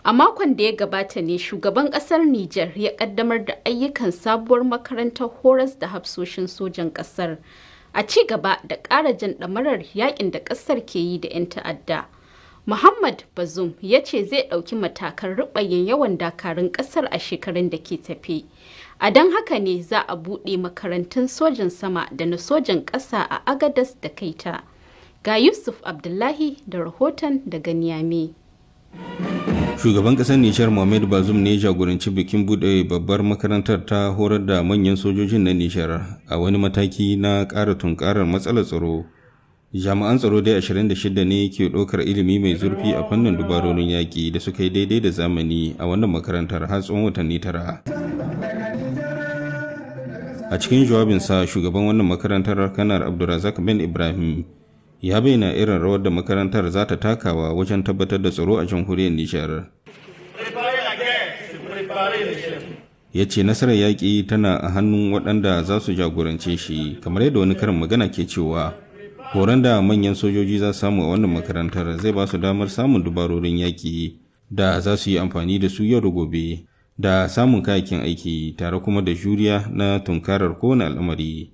A makon da ya gabata ne shugaban kasar Nijar ya kaddamar da ayyukan sabuwar makarantar horas da hafsoshin sojan kasar a ci gaba da ƙara jan ɗamarar yakin da kasar ke yi da 'yan ta'adda. Muhammad Bazoum ya ce zai ɗauki matakan ruɓayin yawan dakarun ƙasar a shekarun da ke tafe. A don haka ne za a buɗe makarantun sojan sama da na sojan ƙasa a Agadas da Kaita. Ga Yusuf Abdullahi da rahoton daga Niamey. Shugaban ƙasar Nijar Mohamed Bazoum ne jagoranci bikin buɗe babbar makarantar ta horar da manyan sojojin na Nijar a wani mataki na ƙara tunkarar matsalar tsaro. Jami'an tsaro dai 26 ne ke ɗaukar ilimi mai zurfi a fannin dubarorin yaƙi da suka yi daidai da zamani a wannan makarantar har tsawon watanni tara. A cikin jawabinsa shugaban wannan makarantar kanar Abdulrazak Ben Ibrahim ya bayyana irin rawar da makarantar za ta takawa wajen tabbatar da tsaro a jamhuriyar Nijar. Ya ce nasarar yaƙi tana a hannun waɗanda za su jagorance shi kamar yadda wani karin magana ke cewa horon da manyan sojoji za su samu a wannan makarantar zai ba su damar samun dubarorin yaƙi da za su yi amfani da su yau da gobe da samun kayakin aiki tare kuma da juriya na tunkarar kowane al'amari.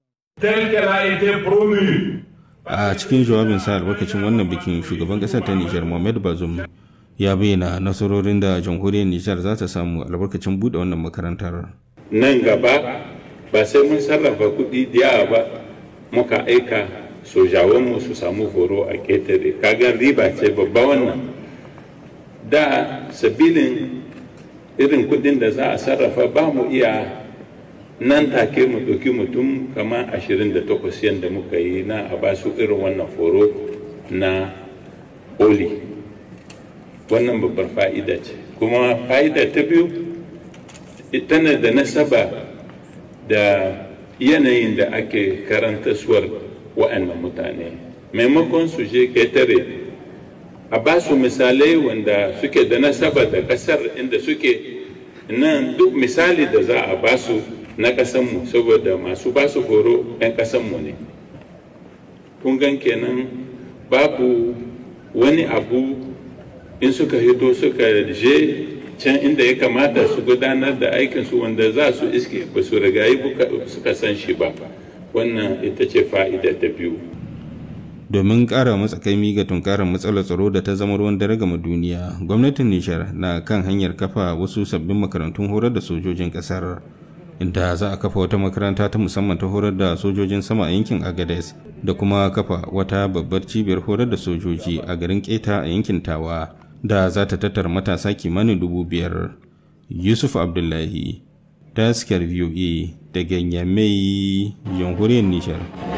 a cikin jawabinsa albarkacin wannan bikin shugaban kasar ta nijar mohamed bazoum ya bayyana nasarorin da jamhuriyar nijar za ta samu albarkacin bude wannan makarantar nan gaba ba sai mun sarrafa kuɗi da ba muka aika sojawanmu su samu horo a ƙetare kagan riba ce babba wannan da sabilin irin kuɗin da za a sarrafa ba mu iya nan take mu ɗauki mutum kama 28 yadda muka yi na a ba su irin wannan foro na oli wannan babbar fa'ida ce kuma fa'ida ta biyu tana da nasaba da yanayin da ake karanta suwar wa'annan mutane maimakon su je ketare a ba su misalai wanda suke da nasaba da ƙasar inda suke nan duk misali da za a ba su na ƙasanmu saboda masu ba su horo 'yan ƙasanmu ne kun gan kenan babu wani abu in suka hito suka je can inda ya kamata su gudanar da aikinsu wanda za su iske ba su rigayi suka san shi ba wannan ita ce fa'ida ta biyu domin ƙara matsakaimi ga tunkarar matsalar tsaro da ta zama ruwan dare gama duniya gwamnatin nishar na kan hanyar kafa wasu sabbin makarantun horar da sojojin ƙasar inda za a kafa wata makaranta ta musamman ta horar da sojojin sama a yankin agades da kuma kafa wata babbar cibiyar horar da sojoji a garin keta a yankin tawa da za ta tattara matasa kimanin dubu biyar yusuf abdullahi taskar voa daga yamai jamhuriyar nishar